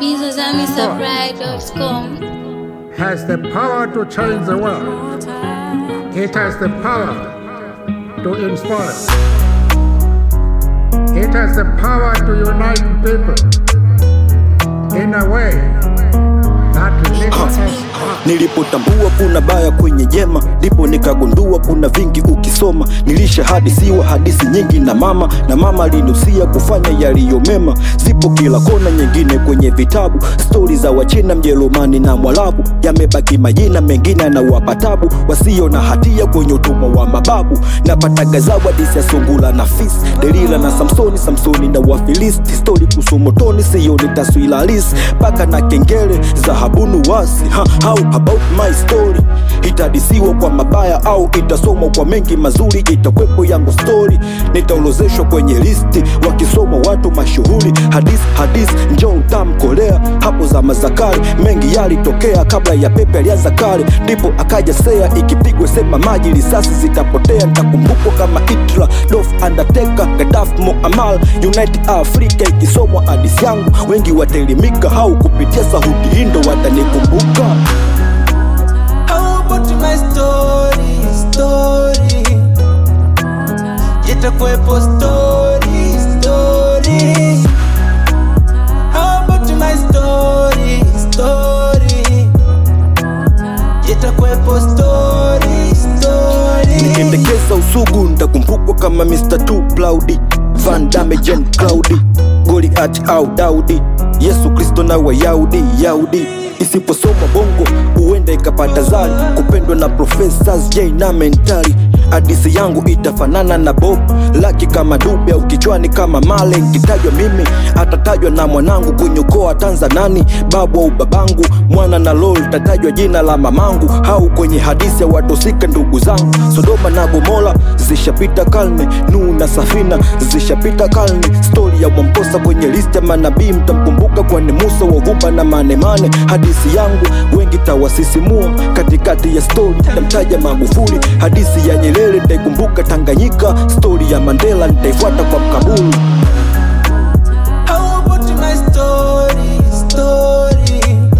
bizazamisupply.com. has the power to change the world. It has the power to inspire. It has the power to unite people in a way that little us have. Nilipotambua kuna baya kwenye jema, ndipo nikagundua kuna vingi ukisoma. Nilishahadisiwa hadithi nyingi na mama, na mama alinusia kufanya yaliyo mema. Zipo kila kona, nyingine kwenye vitabu, stori za Wachina, Mjerumani na Mwarabu. Yamebaki majina mengine yanawapa tabu, wasio na hatia kwenye utumwa wa mababu. Napataga zawadi ya sungula na fisi, Delila na Samsoni, Samsoni na Wafilisti. Stori kuhusu motoni, sioni taswira halisi, paka na kengele za habunu wasi ha, how about my story itadisiwa kwa mabaya au itasomwa kwa mengi mazuri itakwepo yangu story nitaolozeshwa kwenye listi wakisoma watu mashuhuri hadis hadis njoo utamkolea hapo za zakari mengi yalitokea kabla ya pepe alianza kale ndipo akaja sea ikipigwa sema maji risasi zitapotea nitakumbukwa kama Hitler Dolph Undertaker Gaddafi Muammar United Africa ikisomwa hadis yangu wengi wataelimika au kupitia sauti hindo watanikumbuka How about my story, story Itakuwepo story, story How about my story, story Itakuwepo story, story Nikiendekeza usugu ntakumbukwa kama Mr. Too Cloudy Van Damme Jen Cloudy Goliath au Daudi Yesu Kristo na Wayahudi Yahudi Isiposomwa bongo huenda ikapata zari kupendwa na professors J na mentali Hadisi yangu itafanana na Bob laki kama Dube au kichwani kama Male. Nkitajwa mimi atatajwa na mwanangu kwenye ukoo atanza nani, babu au babangu, mwana na lol tatajwa jina la mamangu, au kwenye hadithi ya watosika ndugu zangu. Sodoma na Gomora zishapita karne, Nuhu na Safina zishapita karne. Stori ya Mwamposa kwenye listi ya manabii mtamkumbuka, kwani Musa wa uvumba na manemane. Hadithi yangu wengi tawasisimua, katikati ya stori tamtaja Magufuli. Hadithi ya Nyerere nitaikumbuka Tanganyika, stori ya Mandela nitaifuata kwa mkabulu. How about my story, story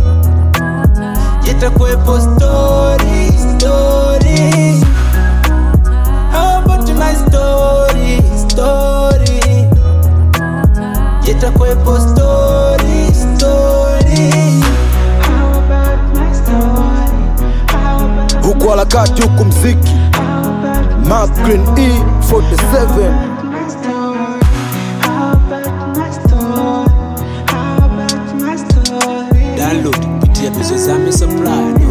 Itakuwepo story, story How about my story, story Itakuwepo story, story How about my story, how about huku harakati huku mziki Mark Green E 47 my story, how about my story, how about my story download kupitia bizozame supply